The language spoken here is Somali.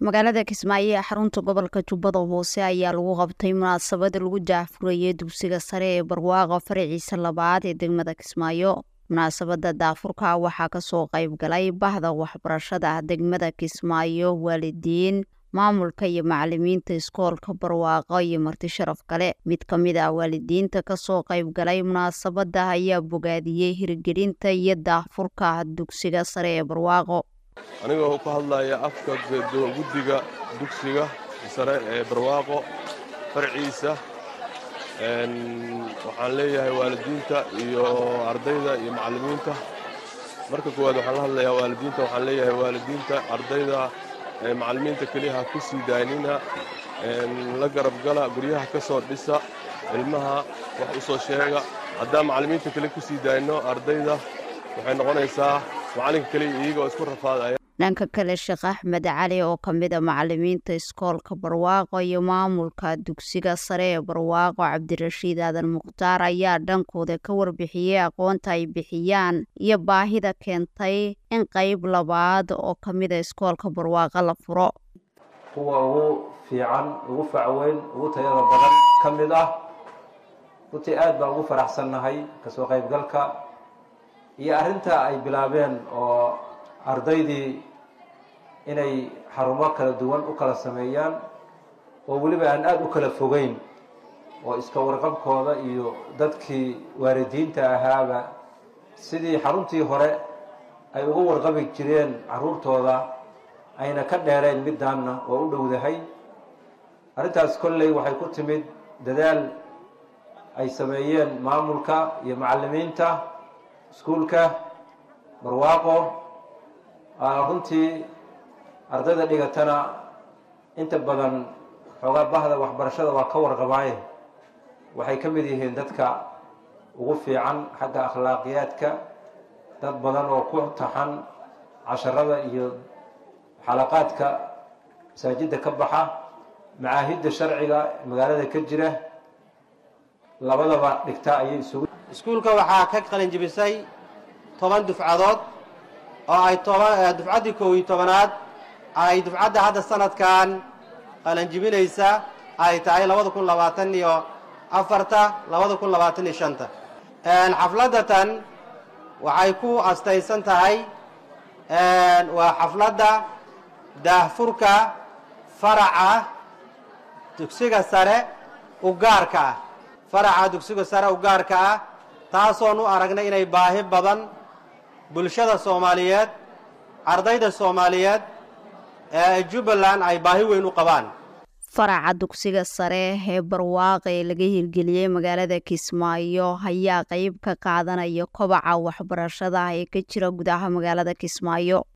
magaalada kismaayo ee xarunta gobolka jubbada hoose ayaa lagu qabtay munaasabad lagu daafurayay dugsiga sare ee barwaaqo faraciisa labaad ee degmada kismaayo munaasabada daafurka waxaa kasoo qayb galay bahda waxbarashada degmada kismaayo waalidiin maamulka iyo macalimiinta iskoolka barwaaqo iyo marti sharaf kale mid ka mid ah waalidiinta kasoo qayb galay munaasabada ayaa bogaadiyey hirgelinta iyo daafurka dugsiga sare ee barwaaqo anigoo ku hadlaya afka guddiga dugsiga sare ee barwaaqo farciisa waxaan leeyahay waalidiinta iyo ardayda iyo macallimiinta marka koowaad waxaan la hadlayaa waalidiinta waxaan leeyahay waalidiinta ardayda macallimiinta keliya ha ku sii daynina la garabgala guryaha ka soo dhisa ilmaha wax u soo sheega haddaan macallimiinta kale ku sii daayno ardayda waxay noqonaysaa macallinka keliya iyagoo isku rafaadaya dhanka kale sheekh axmed cali oo ka mid a macalimiinta iskoolka barwaaqo iyo maamulka dugsiga sare ee barwaaqo cabdirashiid aadan mukhtaar ayaa dhankooda ka warbixiyey aqoonta ay bixiyaan iyo baahida keentay in qayb labaad oo ka mida iskoolka barwaaqo la furo kuwa ugu fiican ugu facweyn ugu tayada badan ka mid ah runtii aad baan ugu faraxsannahay kasoo qaybgalka iyo arrinta ay bilaabeen oo ardaydii inay xarumo kala duwan u kala sameeyaan oo weliba aan aada u kala fogeyn oo iska warqabkooda iyo dadkii waalidiinta ahaaba sidii xaruntii hore ay uga warqabi jireen carruurtooda ayna ka dheerayn middaanna oo u dhowdahay arrintaas kolley waxay ku timid dadaal ay sameeyeen maamulka iyo macallimiinta iskuulka barwaaqo runtii ardayda dhigatana inta badan xoogaa bahda waxbarashada waa ka warqabaaye waxay ka mid yihiin dadka ugu fiican xagga akhlaaqiyaadka dad badan oo ku taxan casharada iyo xalaqaadka masaajidda ka baxa macaahidda sharciga magaalada ka jira labadaba dhigta ayay isugu iskuulka waxaa ka qalinjibisay toban dufcadood oo ay dufcaddii koob iyo tobanaad ay dufcadda hadda sanadkan qalanjibinaysa ay tahay labada kun labaatan iyo afarta labada kun labaatan iyo shanta xafladatan waxay ku astaysan tahay waa xafladda daahfurka faraca dugsiga sare u gaarka ah faraca dugsiga sare u gaarka ah taasoon u aragnay inay baahi badan bulshada soomaaliyeed ardayda soomaaliyeed ee jubbaland ay baahi weyn u qabaan faraca dugsiga sare ee barwaaqo ee laga hirgeliyey magaalada kismaayo ayaa qeyb ka qaadanaya kobaca waxbarashada ee ka jira gudaha magaalada kismaayo